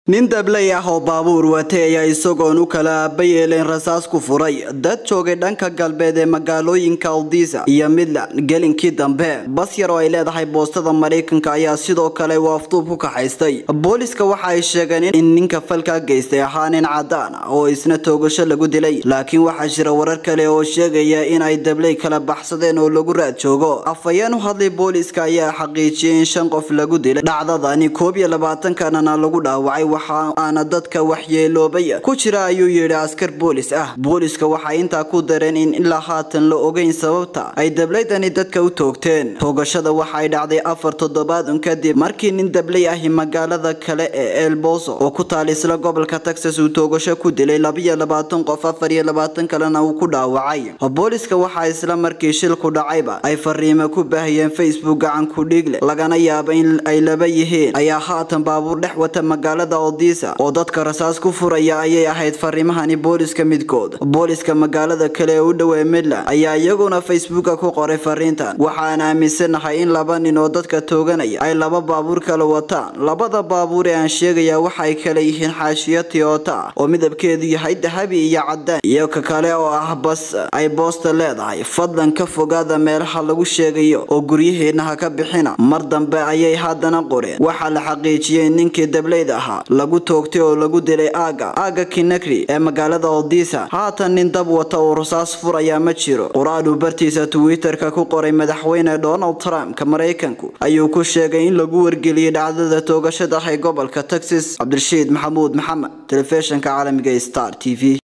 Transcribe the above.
nin dabley ah oo baabuur watay ayaa isagoon u kala aaba yeeleen rasaas ku furay dad joogay dhanka galbeed ee magaalooyinka aldisa iyo midland gelinkii dambe bas yar oo ay leedahay boostada maraykanka ayaa sidoo kale waafduub ku kaxaystay booliska waxa ay sheegeen in ninka falka geystay ahaa nin cadaan ah oo isna toogasho lagu dilay laakiin waxaa jira warar kale oo sheegaya in ay dabley kala baxsadeen oo lagu raad joogo afhayeen u hadlay booliska ayaa xaqiijiyay in shan qof lagu dilay dhacdadani koob iyo labaatankanana lagu dhaawacay waxaana dadka waxyeeloobay ku jira ayuu yidhi askar boolis ah booliska waxay intaa ku dareen in ilaa haatan la ogeyn sababta ay dableydani dadka u toogteen toogashada waxay dhacday afar toddobaadun kadib markii nin dabley ahi magaalada kale ee elboso oo ku taal isla gobolka texas uu toogasho ku dilay labiyo labaatan qof afar iyo labaatan kalena uu ku dhaawacay booliska waxaa isla markii shilku dhacayba ay fariimo ku baahiyeen facebook gacan ku dhiigle lagana yaaba in ay laba yihiin ayaa haatan baabuur dhex wata magaalada odisa oo dadka rasaas ku furaya ayay ahayd fariimahani booliska midkood booliska magaalada kale ee u dhowee midland ayaa iyaguna facebooka ku qoray fariintan waxaan aaminsanahay in laba nin oo dadka tooganaya ay laba baabuur kala wataan labada baabuur ee aan sheegaya waxay kala yihiin xaashiyo tiyota ah oo midabkeedu yahay dahabi iyo cadaan iyo ka kale oo ah bas ay boosta leedahay fadlan ka fogaada meelaha lagu sheegayo oo guryaheedna ha ka bixina mar dambe ayay haddana qoreen waxaa la xaqiijiyey ninkii dableyda ahaa lagu toogtay oo lagu dilay aaga aaga kinakri ee magaalada odisa haatan nin dab wata oo rasaas furaya ma jiro qoraal uu bartiisa twitter-ka ku qoray madaxweyne donald trump ka maraykanku ayuu ku sheegay in lagu wargeliyey dhacdada toogashada ah ee gobolka texas cabdirashiid maxamuud maxamed telefishinka caalamiga star t v